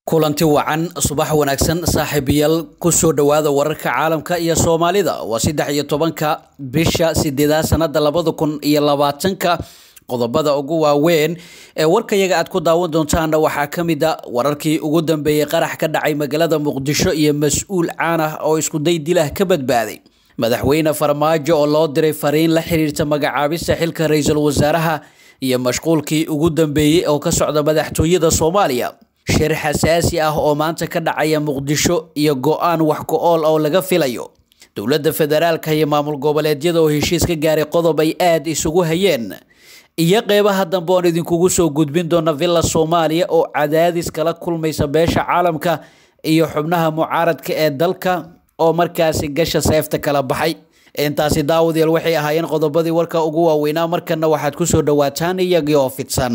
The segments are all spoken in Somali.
kulanti wacan subax wanaagsan saaxiibayaal kusoo dhawaada wararka caalamka iyo soomaalida waa saddex iyo tobanka bisha sideedaad sanada labada kun iyo labaatanka qodobada ugu waaweyn ee warkayaga aad ku daawan doontaana waxaa ka mid a wararkii ugu dambeeyey qarax ka dhacay magaalada muqdisho iyo mas-uul caan ah oo iskuday dilah ka badbaaday madaxweyne farmaajo oo loo diray fariin la xiriirta magacaabista xilka ra-iisul wasaaraha iyo mashquulkii ugu dambeeyey oo ka socda madaxtooyada soomaaliya shir xasaasi ah oo maanta ka dhacaya muqdisho iyo go-aan wax ku-ool oo laga filayo dowladda federaalka iyo maamul goboleedyada oo heshiis ka gaaray qodob ay aada isugu hayeen iyo qeybaha dambe oon idinkugu soo gudbin doona villa soomaaliya oo cadaadis kala kulmaysa beesha caalamka iyo xubnaha mucaaradka ee dalka oo markaasi gasha seefta kala baxay intaasi daawadayaal waxay ahaayeen qodobadii warka ugu waaweynaa markana waxaad kusoo dhawaataan iyagii oo fidsan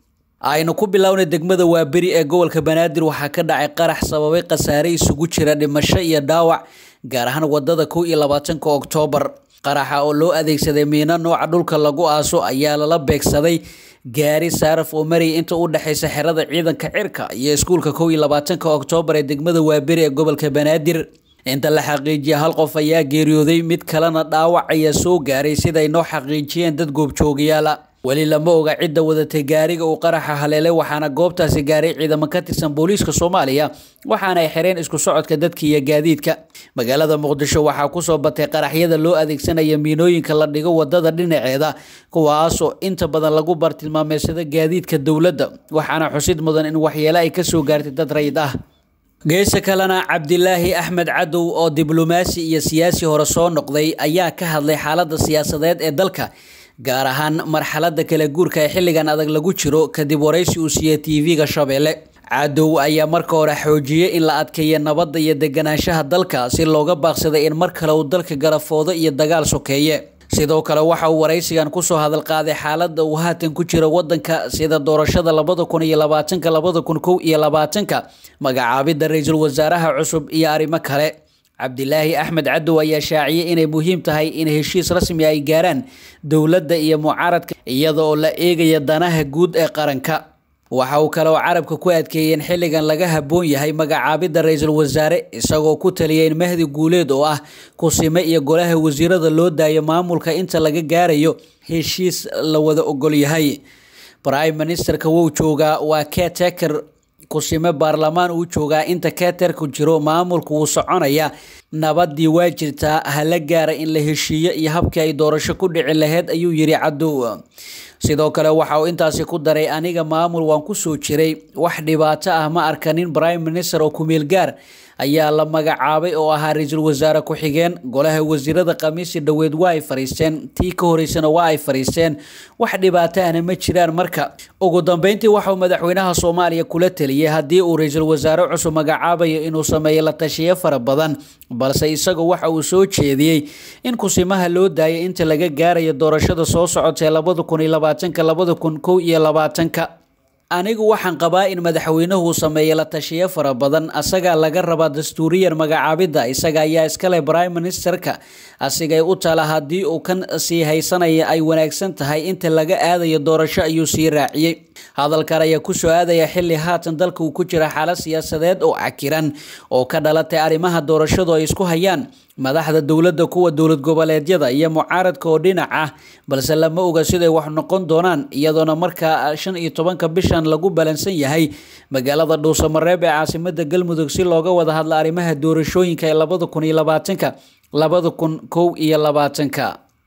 aynu ku bilownay degmada waaberi ee gobolka banaadir waxaa ka dhacay qarax sababay khasaare isugu jira dhimasho iyo dhaawac gaar ahaan wadada kow iyo labaatanka oktoobar qaraxa oo loo adeegsaday miino nooca dhulka lagu aaso ayaa lala beegsaday gaari saaraf oo marayay inta u dhexeysa xerada ciidanka cirka iyo iskuulka kow iyo labaatanka oktoobar ee degmada waaberi ee gobolka banaadir inta la xaqiijiya hal qof ayaa geeriyooday mid kalena dhaawac ayaa soo gaaray siday noo xaqiijiyeen dad goobjoogayaala weli lama oga cidda wadatay gaariga uu qaraxa haleelay waxaana goobtaasi gaaray ciidamo ka tirsan booliiska soomaaliya waxaana ay xireen isku socodka dadka iyo gaadiidka magaalada muqdisho waxaa kusoo batay qaraxyada loo adeegsanaya miinooyinka la dhigo wadada dhinaceeda kuwaasoo inta badan lagu bartilmaameysada gaadiidka dowladda waxaana xusid mudan in waxyeele ay kasoo gaartay dad rayid ah geesa kalena cabdilaahi axmed cadow oo diblomaasi iyo siyaasi hore soo noqday ayaa ka hadlay xaalada siyaasadeed ee dalka gaar ahaan marxalada kala guurka ee xilligan adag lagu jiro kadib waraysi uu siiyey tv-ga shabeelle cadow ayaa marka hore xoojiyey in la adkeeya nabadda iyo deganaanshaha dalka si looga baaqsaday in mar kale uu dalka garafoodo iyo dagaal sokeeye sidoo kale waxa uu waraysigan kusoo hadal qaaday xaalada uu haatan ku jiro wadanka sida doorashada labada kun iyo labaatanka labada kun kow iyo labaatanka magacaabida ra-iisul wasaaraha cusub iyo arrimo kale cabdilaahi axmed cadow ayaa shaaciyey inay muhiim tahay in heshiis rasmi ay gaaraan dowladda iyo mucaaradka iyada oo la eegaya danaha guud ee qaranka waxa uu kale oo carabka ku adkeeyey in xilligan laga habboon yahay magacaabidda ra-iisul wasaare isagoo ku taliyay in mahdi guuleed oo ah kusime iyo golaha wasiirada loo daayo maamulka inta laga gaarayo heshiis la wada ogol yahay prime ministerka wuu joogaa waa keteker kusime baarlamaan uu joogaa inta keterku jiro maamulku wuu soconaya nabadii waa jirtaa hala gaara in la heshiiyo iyo habkii ay doorasho ku dhici laheyd ayuu yiri cadow sidoo kale waxa uu intaasi ku daray aniga maamul waan kusoo jiray wax dhibaato ah ma arkanin prime minister oo kumeel gaar ayaa la magacaabay oo ahaa ra-iisul wasaare ku-xigeen golaha wasiirada khamiisi dhoweed waa ay fariisteen tii ka horeysana waa ay fariisteen wax dhibaato ahna ma jiraan marka ugu dambeyntii waxauu madaxweynaha soomaaliya kula teliyay haddii uu ra-iisul wasaare cusub magacaabayo inuu sameeyo la tashiyo fara badan balse isagu waxa uu soo jeediyey in kusimaha loo daayay inta laga gaarayo doorashada soo socotee labada kun iyo labaatanka labada kun kow iyo labaatanka anigu waxaan qabaa in madaxweynuhu sameeyo la tashiyo fara badan asagaa laga rabaa dastuuriyan magacaabidda isaga ayaa iskale prime ministerka asigay u tala haddii uu kan sii haysanaya ay wanaagsan tahay inta laga aadayo doorasho ayuu sii raaciyey hadalkan ayaa kusoo aadaya xilli haatan dalka uu ku jira xaalad siyaasadeed oo cakiran oo ka dhalatay arrimaha doorashadu ay isku hayaan madaxda dowladda kuwa dowlad goboleedyada iyo mucaaradka oo dhinac ah balse lama oga siday wax noqon doonaan iyadoona markaa shan iyo tobanka bishan lagu balansan yahay magaalada dhuusamareeb ee caasimada galmudug si looga wada hadla arrimaha doorashooyinka ee labada kun iyo labaatanka labada kun kow iyo labaatanka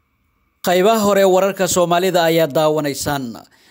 qaybaha hore wararka soomaalida ayaa daawanaysaan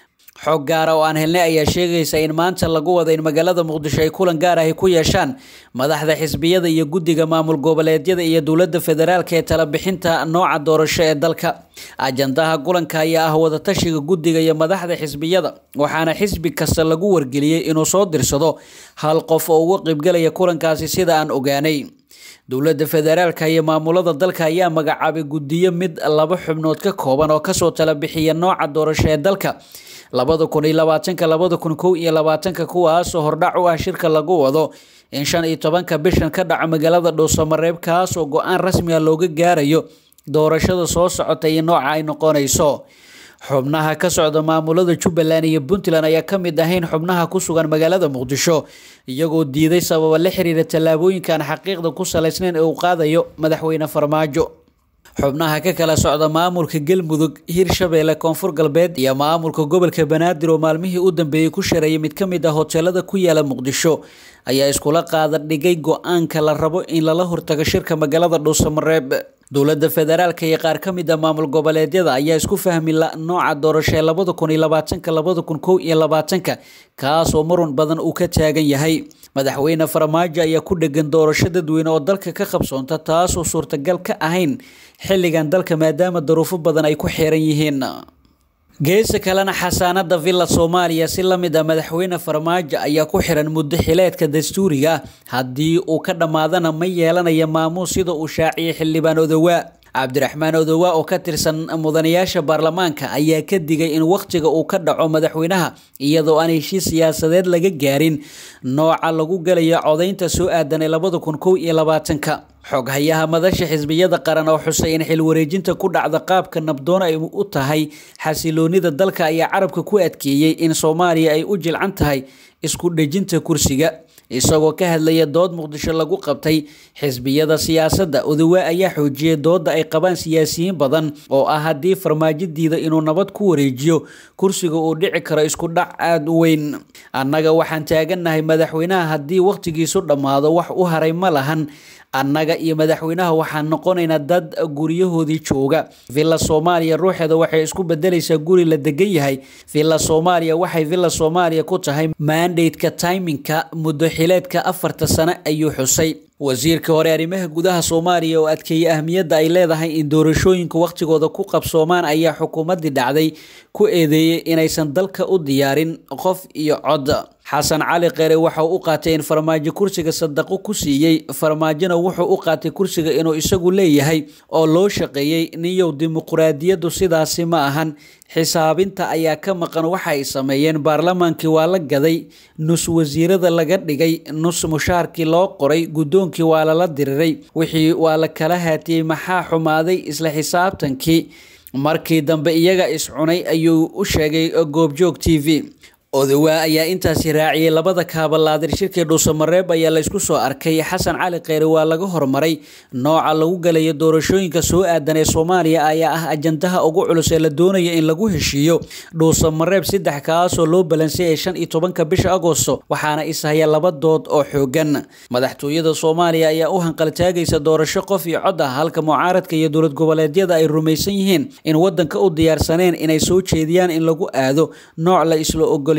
xog gaara oo aan helnay ayaa sheegaysa in maanta lagu wada in magaalada muqdisho ay kulan gaar ahi ku yeeshaan madaxda xisbiyada iyo guddiga maamul goboleedyada iyo dowladda federaalka ee talabixinta nooca doorasho ee dalka ajandaha kulanka ayaa ah wadatashiga guddiga iyo madaxda xisbiyada waxaana xisbi kasta lagu wargeliyey inuu soo dirsado hal qof oo uga qaybgelaya kulankaasi sida aan ogaanay dowladda federaalka iyo maamulada dalka ayaa magacaabay guddiyo mid laba xubnood ka kooban oo kasoo tala bixiya nooca doorasho ee dalka labada kun iyo labaatanka labada kun kow iyo labaatanka kuwaasoo hordhac u ah shirka lagu wado in shan iyo tobanka bishan ka dhaco magaalada dhuusamareeb kaasoo go-aan rasmiga looga gaarayo doorashada soo socota iyo nooca ay noqonayso xubnaha ka socda maamulada jubbaland iyo puntland ayaa ka mid ahayn xubnaha ku sugan magaalada muqdisho iyagoo diiday sababa la xiriira tallaabooyinkan xaqiiqda ku salaysnayn ee uu qaadayo madaxweyne farmaajo xubnaha ka kala socda maamulka galmudug hirshabeelle koonfur galbeed iyo maamulka gobolka banaadir oo maalmihii u dambeeyey ku shareeyay mid ka mid ah hoteelada ku yaala muqdisho ayaa iskula qaada dhigay go-aanka la rabo in lala hortago shirka magaalada dhuusamareeb dowladda federaalka iyo qaar ka mid a maamul goboleedyada ayaa isku fahmi la nooca doorasho ee labada kun iyo labaatanka labada kun kow iyo labaatanka kaasoo marun badan uu ka taagan yahay madaxweyne farmaajo ayaa ku dhegan doorasho dadweyne oo dalka ka qabsoonta taasoo suurtagal ka ahayn xilligan dalka maadaama daruufo badan ay ku xeeran yihiin geesa kalena xasaanada villa soomaaliya si la mid ah madaxweyne farmaajo ayaa ku xiran muddo xileedka dastuuriga haddii uu ka dhammaadana ma yeelanaya maamuus sida uu shaaciyay xildhibaan odowaa cabdiraxmaan odowaa oo ka tirsan mudanayaasha baarlamaanka ayaa ka digay in wakhtiga uu ka dhaco madaxweynaha iyadoo aan heshiis siyaasadeed laga gaarin nooca lagu galayo codaynta soo aadanay labada kun kow iyo labaatanka xoghayaha madasha xisbiyada qaran oo xusay in xil wareejinta ku dhacda qaabka nabdoon ay u tahay xasiloonida dalka ayaa carabka ku adkeeyey in soomaaliya ay u jilcan tahay isku dhejinta kursiga isagoo ka hadlaya dood muqdisho lagu qabtay xisbiyada siyaasadda odowaa ayaa xoojiyay dooda ay qabaan siyaasiyiin badan oo ah haddii farmaajo diida inuu nabad ku wareejiyo kursiga uu dhici karo isku dhac aada u weyn annaga waxaan taagannahay madaxweynaha haddii wakhtigiisu dhammaado wax u haray ma lahan annaga iyo madaxweynaha waxaan noqonaynaa dad guryahoodii jooga villa soomaaliya ruuxeeda waxay isku bedelaysaa guri la degan yahay villa soomaaliya waxay villa soomaaliya ku tahay mandate-ka timinka muddo xileedka afarta sano ayuu xusay wasiirka hore arrimaha gudaha soomaaliya oo adkeeyey ahmiyadda ay leedahay in doorashooyinka wakhtigooda ku qabsoomaan ayaa xukuumaddii dhacday ku eedeeyey inaysan dalka u diyaarin qof iyo cod xasan cali kheyre waxa uu u qaatay in farmaajo kursiga sadaqo ku siiyey farmaajona wuxuu u qaatay kursiga inuu isagu leeyahay oo loo shaqeeyey niyow dimuquraadiyaddu sidaasi ma ahan xisaabinta ayaa ka maqan waxa ay sameeyeen baarlamaankii waa la gaday nus wasiirada laga dhigay nus mushaarkii loo qoray guddoonkii waa lala diriray wixii waa la kala haatiyey maxaa xumaaday isla xisaabtankii markii dambe iyaga iscunay ayuu u sheegay goobjoog t v odowaa ayaa intaasi raaciyay labada kaabalaadir shirkii dhuusamareeb ayaa laysku soo arkay xasan cali kheyre waa laga hormaray nooca lagu galayo doorashooyinka soo aadan ee soomaaliya ayaa ah ajandaha ugu culus ee la doonaya in lagu heshiiyo dhuusamareeb saddex kaasoo loo balansay ee shan iyo tobanka bisha agosto waxaana ishaya laba dood oo xoogan madaxtooyada soomaaliya ayaa u hanqaltaagaysa doorasho qof iyo cod ah halka mucaaradka iyo dowlad goboleedyada ay rumaysan yihiin in wadanka u diyaarsaneen inay soo jeediyaan in lagu aado nooc la isla ogol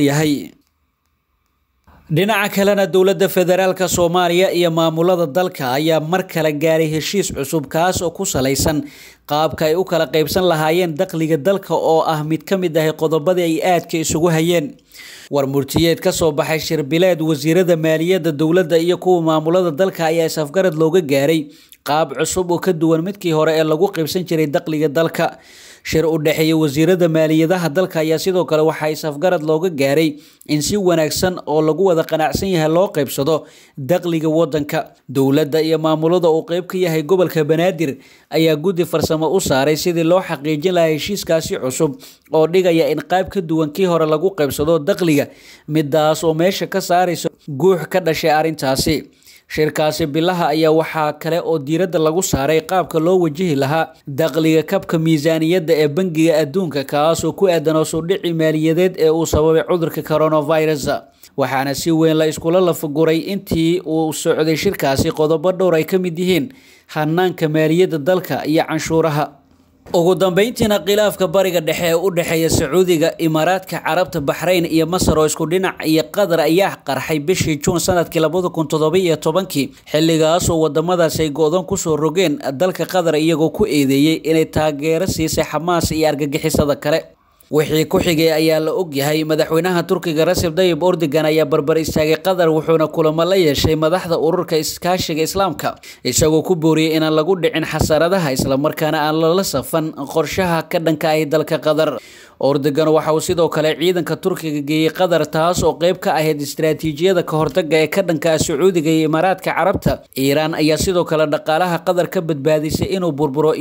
dhinaca kalena dowladda federaalka soomaaliya iyo maamulada dalka ayaa mar kale gaaray heshiis cusub kaas oo ku salaysan qaabka ay u kala qaybsan lahaayeen dakhliga dalka oo ah mid ka mid ahay qodobadii ay aadka isugu hayeen war murtiyeed ka soo baxay shirbileed wasiirada maaliyadda dowladda iyo kuwa maamulada dalka ayaa is-afgarad looga gaaray qaab cusub oo ka duwan midkii hore ee lagu qaybsan jiray dakhliga dalka shir u dhexeeya wasiirada maaliyadaha dalka ayaa sidoo kale waxaa is-afgarad looga gaaray in si wanaagsan oo lagu wada qanacsan yahay loo qaybsado dakhliga wadanka dowladda iyo maamulada uu qeyb ka yahay gobolka banaadir ayaa guddi farsamo u saaray sidii loo xaqiijin lahaa heshiiskaasi cusub oo dhigaya in qayb ka duwan kii hore lagu qaybsado dakhliga midaas oo meesha ka saaraysa guux ka dhashay arrintaasi shirkaasi bilaha ayaa waxaa kale oo diiradda lagu saaray qaabka loo wajihi lahaa dakhliga kabka miisaaniyadda ee bangiga adduunka kaasoo ku aadan hoosuu dhici maaliyadeed ee uu sababay cudurka coronavirus waxaana si weyn la iskula lafaguray intii uu socday shirkaasi qodobo dhowr ay ka mid yihiin hanaanka maaliyadda dalka iyo canshuuraha ugu dambeyntiina khilaafka bariga dhexe ee u dhexeeya sacuudiga imaaraadka carabta baxrayn iyo masar oo isku dhinac iyo qatar ayaa qarxay bishii juun sanadkii labada kun toddobiyo tobankii xilligaas oo wadamadaasi ay go-doon kusoo rogeen dalka qatar iyagoo ku eedeeyey inay taageero siisay xamaas iyo argagixisada kale wixii ku xigay ayaa la ogyahay madaxweynaha turkiga raseb dayib ordogan ayaa barbar istaagay qatar wuxuuna kulamo la yeeshay madaxda ururka iskaashiga islaamka isagoo ku booriyey inaan lagu dhicin xasaradaha islamarkaana aan lala safan qorshaha ka dhanka ahi dalka qatar ordogan waxa uu sidoo kale ciidanka turkiga geeyey qatar taas oo qeyb ka ahayd istaraatiijiyada ka hortaga ee ka dhanka ah sacuudiga iyo imaaraadka carabta iiraan ayaa sidoo kale dhaqaalaha qatar ka badbaadisay inuu burburo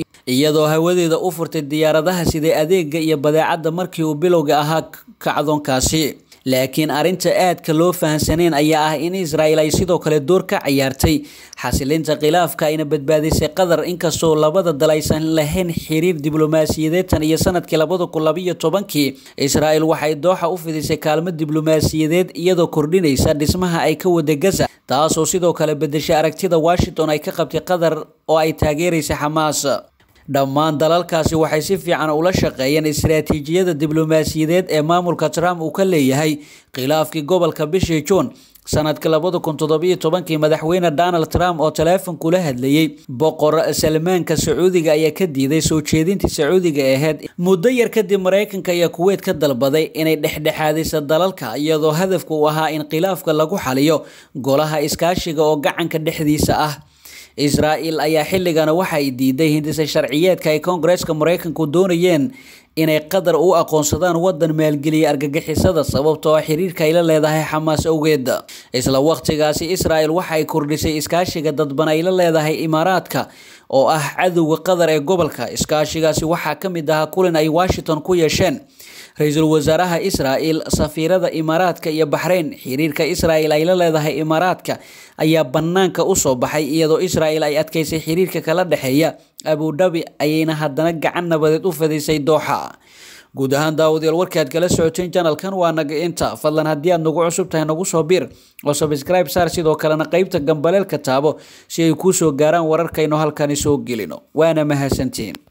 iyadoo hawadeeda u furtay diyaaradaha siday adeega iyo badeecadda markii uu bilowga ahaa kacdoonkaasi laakiin arrinta aadka loo fahansaneen ayaa ah in israel ay sidoo kale door ka ciyaartay xasilinta khilaafka ayna badbaadisay qatar inkastoo labada dal aysan lahayn xiriir diblomaasiyadeed tan iyo sanadkii labada kun labayo tobankii israel waxay dooxa u fidisay kaalmo diblomaasiyadeed iyadoo kordhinaysa dhismaha ay ka wada gaza taasoo sidoo kale bedeshay aragtida washington ay ka qabtay qatar oo ay taageeraysay xamaas dhammaan dalalkaasi waxay si fiican ula shaqeeyeen istaraatiijiyada diblomaasiyadeed ee maamulka trump uu ka leeyahay khilaafkii gobolka bishii juun sanadka labada kun toddobiyo tobankii madaxweyne donald trump oo taleefonkula hadlayey boqor salmaanka sacuudiga ayaa ka diiday soo jeedintii sacuudiga ahayd muddo yar kadib maraykanka ayaa kuweyt ka dalbaday inay dhexdhexaadisa dalalka iyadoo hadafka uu ahaa in khilaafka lagu xaliyo golaha iskaashiga oo gacanka dhexdiisa ah israel ayaa xilligana waxay diiday hindisa sharciyeedka ay koongareeska maraykanku doonayeen inay qatar u aqoonsadaan wadan maalgeliya argagixisada sababtoo ah xiriirka ay la leedahay xamaas awgeed isla waqtigaasi israel waxay kordhisay iskaashiga dadban ay la leedahay imaaraadka oo ah cadowga qatar ee gobolka iskaashigaasi waxaa ka mid ahaa kulan ay washington ku yeesheen ra-iisul wasaaraha israel safiirada imaaraadka iyo baxrayn xiriirka israel ay la leedahay imaaraadka ayaa banaanka usoo baxay iyadoo israel ay adkeysay xiriirka kala dhexeeya abudhabi ayayna haddana gacan nabadeed u fadisay dooxa guud ahaan daawadayaal warkaad kala socoteen janalkan waa naga inta fadlan haddii aad nagu cusub tahay nagu soo biir oo sabscribe saar sidoo kalena qeybta gambaleelka taabo si ay kuu soo gaaraan wararkaynu halkani soo gelino waana mahadsantihiin